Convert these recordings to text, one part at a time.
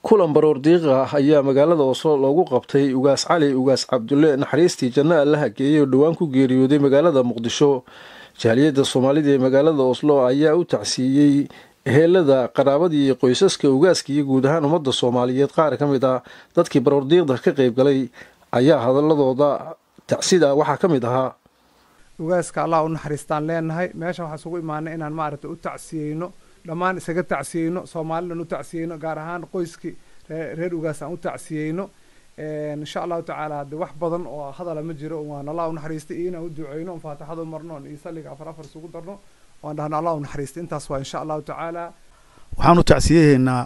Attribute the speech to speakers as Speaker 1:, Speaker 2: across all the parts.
Speaker 1: kulan baroor diiqa ah ayaa magaalada oslo loogu qabtay ugaas cali ugaas cabdulle naxariistii janno allaha geeyey oo dhowaan ku geeriyooday magaalada muqdisho jaaliyadda soomaalida ee magaalada oslo ayaa u tacsiiyey ehelada qaraabadii iyo qoysaska ugaaska iyo guud ahaan ummadda soomaaliyeed qaar ka mid ah dadkii baroordiiqda ka qayb galay ayaa hadaladooda tacsida waxaa ka mid ahaa
Speaker 2: ugaaska allah u naxariistaan leenahay meeshan waxaan isugu imaanay inaan maaragtay u tacsiyeyno dhammaan isaga tacsiyeyno soomaalidan u tacsiyeyno gaar ahaan qoyskii reer ugaas aan u tacsiyeyno insha allahu tacaala hadde wax badan oo hadala ma jiro waan allah u naxariistay iyo inaan u duceyno on faatixada u marno on iyo salliga afar afar isugu darno waan dhahno allah u naxariistay intaas waa insha allahu tacaala
Speaker 3: waxaan u tacsiyahaynaa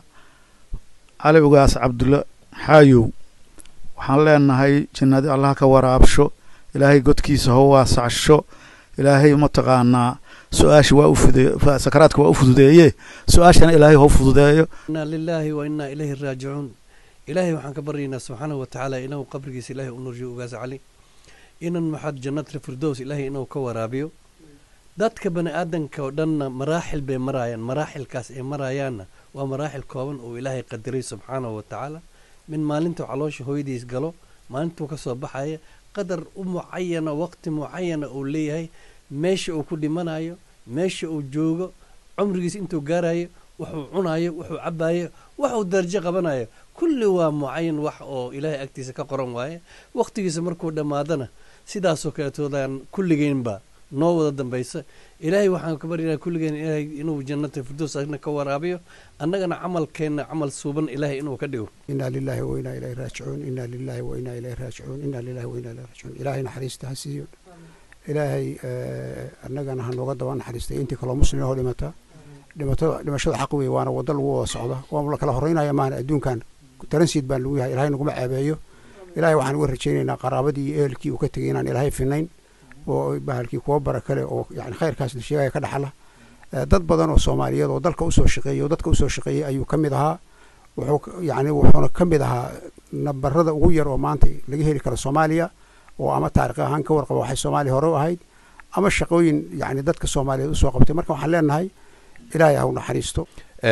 Speaker 3: cali ugaas cabdulle xaayow waxaan leenahay jannadi allah ka waraabsho ilaahay godkiisa ho waasacsho ilaahay mataqaanaa su-aasha waa ufude sakaraadka waa u fududeeye su-aashana ilaahay ho fududeeyo
Speaker 4: inaa lilaahi wa inaa ilayhi raajicuun ilaahay waxaan ka baryaynaa subxaanahu watacaala inuu qabrigiisa ilaahay u nurjiyo ugaas cali inan maxad jannatra firdows ilaahay inuu ka waraabiyo dadka bani aadanka oo dhanna maraaxil bay maraayaan maraaxilkaas ay maraayaanna waa maraaxil kooban oo ilaahay qadiray subxaanahu watacaala min maalintuu caloosha hooyadiis galo maalintuu ka soo baxaya qadar u mucayana waqti mucayana uu leeyahay meesha uu ku dhimanayo meesha uu joogo cumrigiis intuu gaarayo wuxuu cunayo wuxuu cabayo waxuu darajo qabanayo kulli waa mucayan wax oo ilaahay agtiisa ka qoran waaye waqtigiisa markuu dhammaadana sidaasoo kaleetoodaan kulligeynba noo wada dambaysa ilaahay waxaan ka baryanaa kulligeen ilaahay inuu jannata firdows agna ka waraabiyo annagana camalkeenna camal suuban ilaahay inuu ka dhigo
Speaker 5: inaa lilahi wa inaa ilayhi raajicuun inaa lilahi wa inaa ilayhi raajicuun inaa lilahi wa inaa ilayhi raajicuun ilaahay naxariista ha siiyo ilaahay annagana ha nooga daba naxariistay intii kaloo muslim oo dhimata dhimatada dhimashada xaq wey waana waddo lagu wada socda waa la kala horeynaya maana adduunkan taransiid baan lagu yahay ilahay naguma ceebeeyo ilaahay waxaan uga rajaynaynaa qaraabadii iyo ehelkii uu ka tegay inaan ilaahay finayn oo bahalkii kuwa bara kale oo yani khayrkaas la sheegaya ka dhaxla dad badan oo soomaaliyeed oo dalka usoo shaqeeyey oo dadka usoo shaqeeyey ayuu ka mid ahaa wuxuu yani wuxuuna ka mid ahaa nabarada ugu yar oo maanta laga heli karo soomaaliya oo ama taarikh ahaan ka warqaba waxay soomaaliya hore u ahayd ama shaqooyin yani dadka soomaaliyeed usoo qabtay marka waxaan leenahay ilaahay ha u naxariisto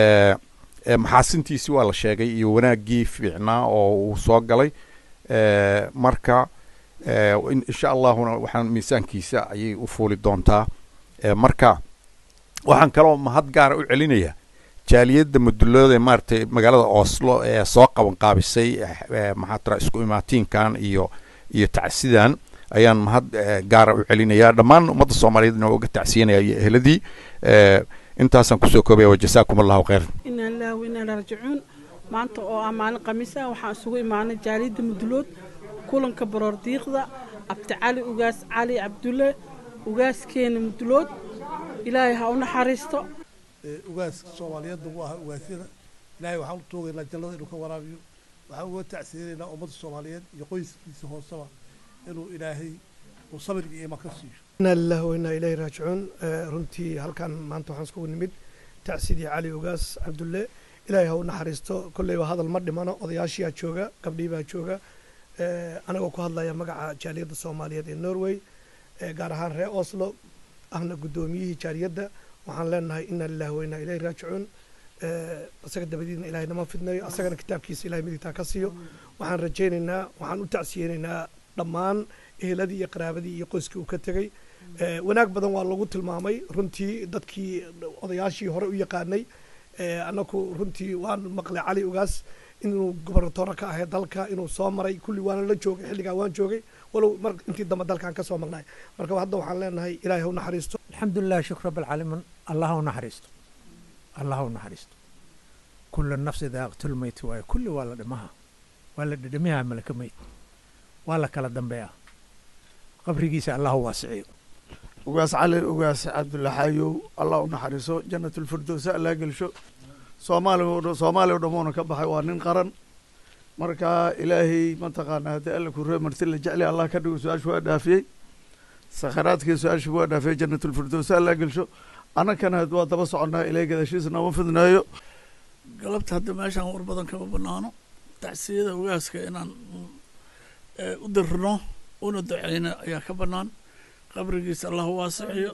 Speaker 6: maxaasintiisi waa la sheegay iyo wanaaggii fiicnaa oo uu soo galay marka insha allahuna waxaan miisaankiisa ayay u fuuli doontaa marka waxaan kaloo mahad gaara u celinayaa jaaliyadda mudulooda ee maaragtay magaalada oslo ee soo qaban qaabisay maxaa tira isku imaatiinkan iyo iyo tacsidan ayaan mahad gaara u celinayaa dhammaan ummadda soomaaliyeedna uga tacsiyanaya iyo ehladii intaasaan kusoo koobaya wajasaakum allahu khayran
Speaker 7: inaa lillahi wa inaa raajicuun maanta oo ah maalin khamiis ah waxaan isugu imaanay jaaliyadda mudulood kulanka baroor diiqda cabdicali ugaas cali cabdulle ugaaskeena mudulood ilaahay ha u naxariisto
Speaker 8: ugaaska soomaaliyeed ugu ahaa ugaasyada ilaahay waxaan u toogaynaa jannada inuu ka waraabiyo waxaan uga tacsiyanaynaa ummadda soomaaliyeed iyo qoyskiisa hooseba inuu ilaahay uu sabirga iyo iman ka siiyo
Speaker 9: inaa lillahi wa inaa ilayhi raajicuun runtii halkan maanta waxaan iskugu nimid tacsidii cali ugaas cabdulle ilaahay ha u naxariisto kolleyba hadal ma dhimano odayaashiyaa jooga gabdhii baa jooga anagoo ku hadlaya magaca jaaliyadda soomaaliyeed ee norway gaar ahaan reer oslo ahna guddoomiyihii jaaliyadda waxaan leenahay inaa lillahi wa inaa ilayhi raajicuun isaga dabadiidna ilahay nama fidnayo asagana kitaabkiisa ilahay midigtaa ka siiyo waxaan rajaynaynaa waxaan u tacsiyeynaynaa dhammaan eheladii iyo qaraabadii iyo qoyskii uu ka tegey wanaag badan waa lagu tilmaamay runtii dadkii odayaashii hore u yaqaanay annaku runtii waan maqlay cali ugaas inuu gobernatoore ka ahay dalka inuu soo maray kulli waana la joogay xilligaa waan joogay walow mar intii dambe dalkaan ka soo maqnay marka hadda waxaan leenahay ilaahay ha u naxariisto
Speaker 10: alxamdulilah shukr rabbilcaalamiin allah ha u naxariisto allah ha u naxariisto kulla nafsi daaqtul mayt waaye kulli waa la dhimaha waa la dhedhamihaa malaka meyd waa la kala dambeeyaa qabrigiisa allah u waasiciyo
Speaker 3: ugaas cali ugaas cabdulla xaayow allah u naxariiso jannatulfirdowsa allah gelsho soomaaliya soomaaliya o dhammoona ka baxay waa nin qaran marka ilaahay mataqaanaa haddii alla ku ree marti la jeclay allah ka dhigo su-aashu waa dhaafiyey sakharaadkii su-aashu waa dhaafiyey jannatulfirdowsa allah gelsho annagana waa daba soconnaa ilaahay gadaashiisa nooma fidneeyo
Speaker 11: galabta hadda meeshaan war badan kama banaano tacsiyada ugaaska inaan u dirno una duceyno ayaa ka bannaan qabrigiisa allah waasixiyo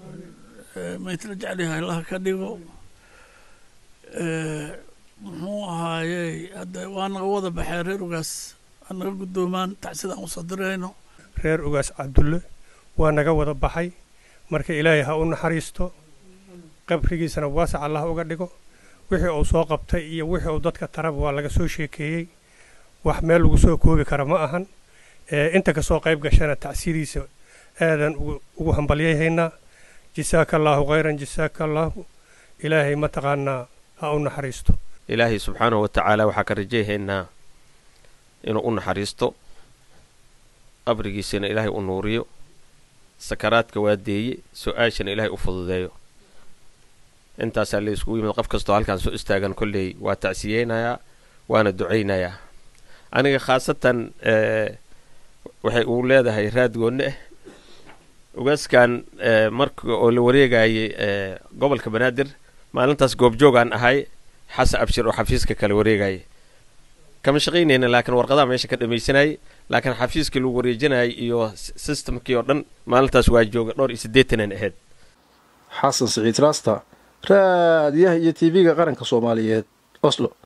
Speaker 11: maytla jeclyahay allah ka dhigo muxuu ahaayey hadde waa naga wada baxee reer ugaas waa naga guddoomaan tacsida aan usoo dirayno
Speaker 12: reer ugaas cabdulle waa naga wada baxay marka ilaahay ha u naxariisto qabrigiisana waasac allah uga dhigo wixii uu soo qabtay iyo wixii uu dadka taraba waa laga soo sheekeeyey wax meel lagu soo koobi kara ma ahan inta kasoo qayb gashana tacsidiisa aadan ugu hambalyayhaynaa jisaaka allaahu khayran jisaaka allaahu ilaahay mataqaanaa ha u naxariisto
Speaker 13: ilaahay subxaanahu watacaala waxaa ka rajayhaynaa inuu u naxariisto qabrigiisana ilaahay u nuuriyo sakaraadka waa deeye su-aashana ilaahay u fududeeyo intaasaa la iskugu yimid qof kastoo halkaan soo istaagan kolley waa tacsiyeynayaa waana ducaynayaa aniga khaasatan waxay uu leedahay raad goonne ah ugaaskan marka oo la wareegayay gobolka banaadir maalintaas goobjoogaan ahay xasan abshir oo xafiiska kala wareegayay kama shaqaynayna laakiin warqadaha meesha ka dhamaysanayay laakiin xafiiskii lagu wareejinayay iyo systemkii oo dhan maalintaas waa jooga dhowr iyo siddeetanan ahayd
Speaker 1: xasan siciid raasta raadiyaha iyo tv-ga qaranka soomaaliyeed oslo